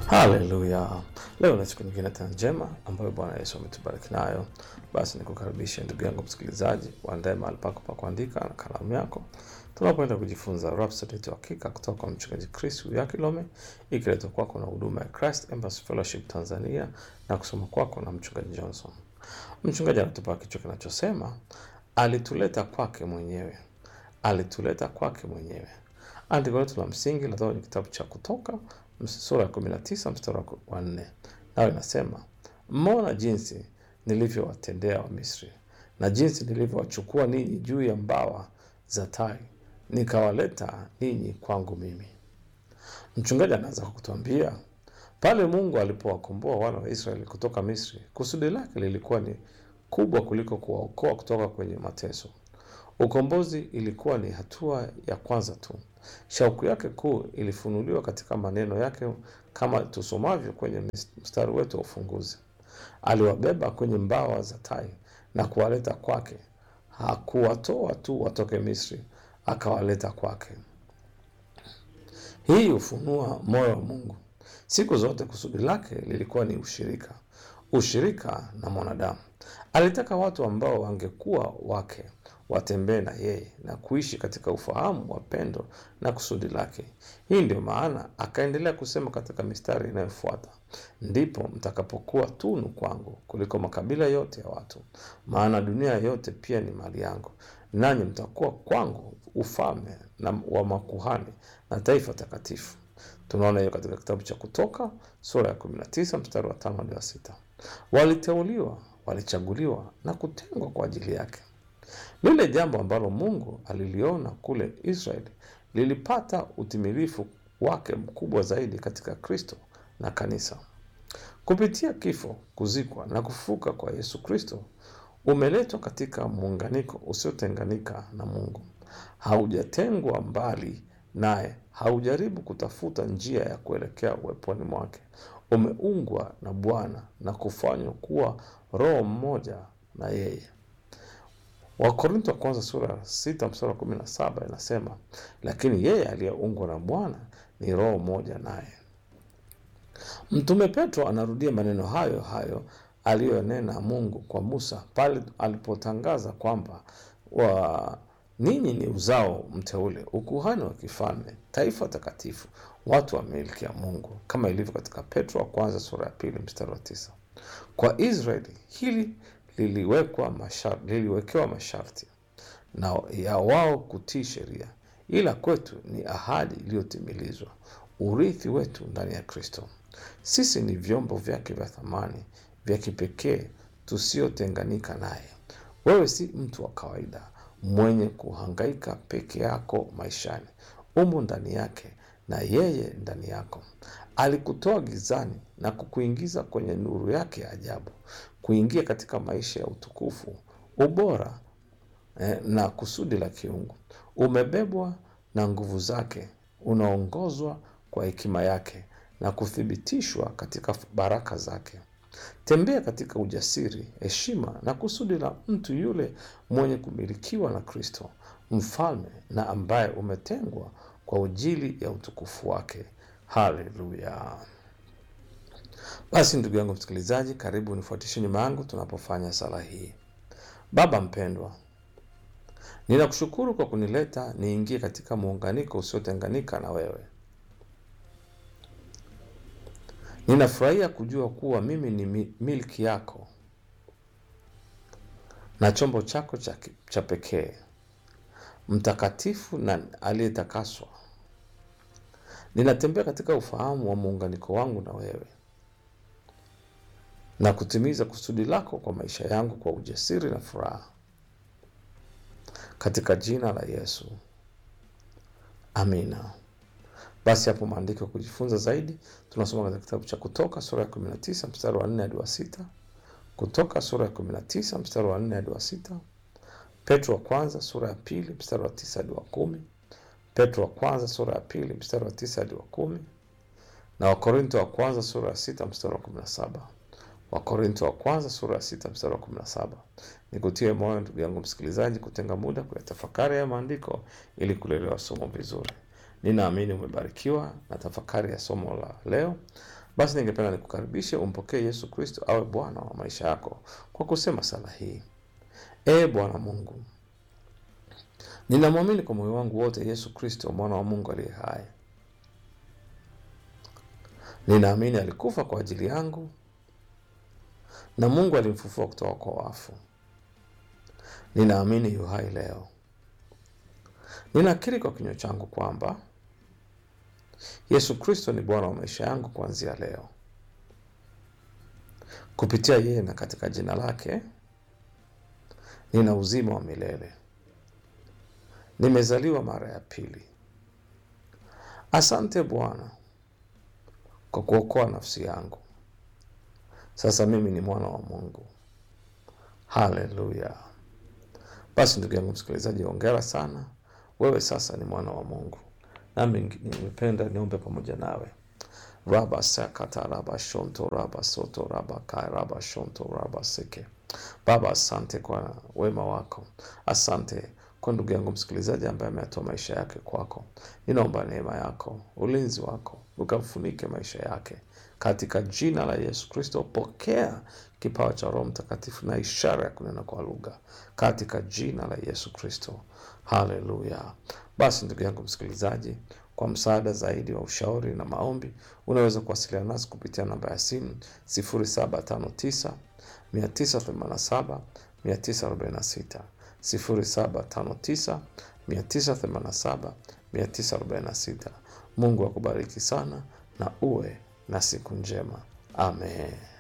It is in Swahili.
Haleluya! Leo ni siku nyingine tena njema ambayo Bwana Yesu ametubariki nayo. Basi nikukaribishe ndugu yangu msikilizaji, uandae mahali pako pa kuandika na kalamu yako, tunapoenda kujifunza Rhapsody ya Hakika kutoka kwa mchungaji Chris Uyakilome, ikiletwa kwako na huduma ya Christ Embassy Fellowship Tanzania na kusoma kwako na mchungaji Johnson. Mchungaji anatupa kichwa kinachosema alituleta kwake mwenyewe, alituleta kwake mwenyewe. Andiko letu la msingi linatoka kwenye kitabu cha Kutoka sura ya 19 mstari wa 4, nayo inasema mmeona jinsi nilivyowatendea Wamisri na jinsi nilivyowachukua ninyi juu ya mbawa za tai, nikawaleta ninyi kwangu mimi. Mchungaji anaanza kwa kutuambia pale Mungu alipowakomboa wana wa Israeli kutoka Misri, kusudi lake lilikuwa ni kubwa kuliko kuwaokoa kutoka kwenye mateso. Ukombozi ilikuwa ni hatua ya kwanza tu. Shauku yake kuu ilifunuliwa katika maneno yake, kama tusomavyo kwenye mstari wetu wa ufunguzi: aliwabeba kwenye mbawa za tai na kuwaleta kwake. Hakuwatoa tu watoke Misri, akawaleta kwake. Hii hufunua moyo wa Mungu. Siku zote kusudi lake lilikuwa ni ushirika, ushirika na mwanadamu. Alitaka watu ambao wangekuwa wake watembee na yeye na kuishi katika ufahamu wa pendo na kusudi lake. Hii ndio maana akaendelea kusema katika mistari inayofuata, ndipo mtakapokuwa tunu kwangu kuliko makabila yote ya watu, maana dunia yote pia ni mali yangu, nanyi mtakuwa kwangu ufalme na wa makuhani na taifa takatifu. Tunaona hiyo katika kitabu cha Kutoka sura ya 19 mstari wa 5 hadi wa 6. Waliteuliwa, walichaguliwa na kutengwa kwa ajili yake. Lile jambo ambalo Mungu aliliona kule Israeli lilipata utimilifu wake mkubwa zaidi katika Kristo na kanisa. Kupitia kifo, kuzikwa na kufufuka kwa Yesu Kristo, umeletwa katika muunganiko usiotenganika na Mungu. Haujatengwa mbali naye, haujaribu kutafuta njia ya kuelekea uweponi mwake. Umeungwa na Bwana na kufanywa kuwa roho mmoja na yeye. Wakorintho wa kwanza sura ya sita mstari wa kumi na saba inasema, lakini yeye aliyeungwa na Bwana ni roho moja naye. Mtume Petro anarudia maneno hayo hayo aliyonena Mungu kwa Musa pale alipotangaza kwamba wa ninyi ni uzao mteule, ukuhani wa kifalme, taifa takatifu, watu wa milki ya Mungu, kama ilivyo katika Petro wa kwanza sura ya pili mstari wa tisa. Kwa Israeli hili liliwekwa mashar, liliwekewa masharti na ya wao kutii sheria, ila kwetu ni ahadi iliyotimilizwa, urithi wetu ndani ya Kristo. Sisi ni vyombo vyake vya thamani vya kipekee tusiotenganika naye. Wewe si mtu wa kawaida mwenye kuhangaika peke yako maishani, umo ndani yake na yeye ndani yako. Alikutoa gizani na kukuingiza kwenye nuru yake ya ajabu, kuingia katika maisha ya utukufu, ubora eh, na kusudi la kiungu. Umebebwa na nguvu zake, unaongozwa kwa hekima yake na kuthibitishwa katika baraka zake. Tembea katika ujasiri, heshima na kusudi la mtu yule mwenye kumilikiwa na Kristo, mfalme na ambaye umetengwa kwa ajili ya utukufu wake. Haleluya! Basi ndugu yangu msikilizaji, karibu nifuatishe nyuma yangu tunapofanya sala hii. Baba mpendwa, ninakushukuru kwa kunileta niingie katika muunganiko usiotenganika na wewe. Ninafurahia kujua kuwa mimi ni milki yako na chombo chako cha, cha pekee, mtakatifu na aliyetakaswa. Ninatembea katika ufahamu wa muunganiko wangu na wewe na kutimiza kusudi lako kwa maisha yangu kwa ujasiri na furaha, katika jina la Yesu, amina. Basi hapo maandiko ya kujifunza zaidi tunasoma katika kitabu cha Kutoka sura ya 19 mstari wa 4 hadi wa sita. Kutoka sura ya 19 mstari wa 4 hadi wa sita. Petro wa kwanza sura ya pili mstari wa 9 hadi wa kumi. Petro wa kwanza sura ya pili mstari wa 9 hadi wa kumi, na Wakorinto wa kwanza sura ya sita mstari wa 17. Wakorinto wa kwanza sura ya sita mstari wa 17. Nikutie moyo ndugu yangu msikilizaji, kutenga muda kuyatafakari ya maandiko ili kulielewa somo vizuri. Ninaamini umebarikiwa na tafakari ya somo la leo, Basi ningependa nikukaribishe umpokee Yesu Kristo awe Bwana wa maisha yako kwa kusema sala hii: Ee Bwana Mungu, ninamwamini kwa moyo wangu wote Yesu Kristo mwana wa Mungu aliye hai. Ninaamini alikufa kwa ajili yangu na Mungu alimfufua kutoka kwa wafu. Ninaamini yu hai leo. Ninakiri kwa kinywa changu kwamba Yesu Kristo ni Bwana wa maisha yangu kuanzia leo. Kupitia yeye na katika jina lake nina uzima wa milele. Nimezaliwa mara ya pili. Asante Bwana kwa kuokoa nafsi yangu. Sasa mimi ni mwana wa Mungu. Haleluya! Basi ndugu yangu msikilizaji, hongera sana, wewe sasa ni mwana wa Mungu. Nami nimependa niombe pamoja nawe. raba sakata raba shonto raba soto raba kai raba shonto raba seke. Baba, asante kwa wema wako, asante kwa ndugu yangu msikilizaji ambaye ametoa maisha yake kwako. Ninaomba neema yako, ulinzi wako ukamfunike maisha yake katika jina la Yesu Kristo. Pokea kipawa cha Roho Mtakatifu na ishara ya kunena kwa lugha katika jina la Yesu Kristo. Haleluya! Basi ndugu yangu msikilizaji, kwa msaada zaidi wa ushauri na maombi, unaweza kuwasiliana nasi kupitia namba ya simu 0759 987 946 0759 987 946. Mungu akubariki sana na uwe na siku njema. Amen.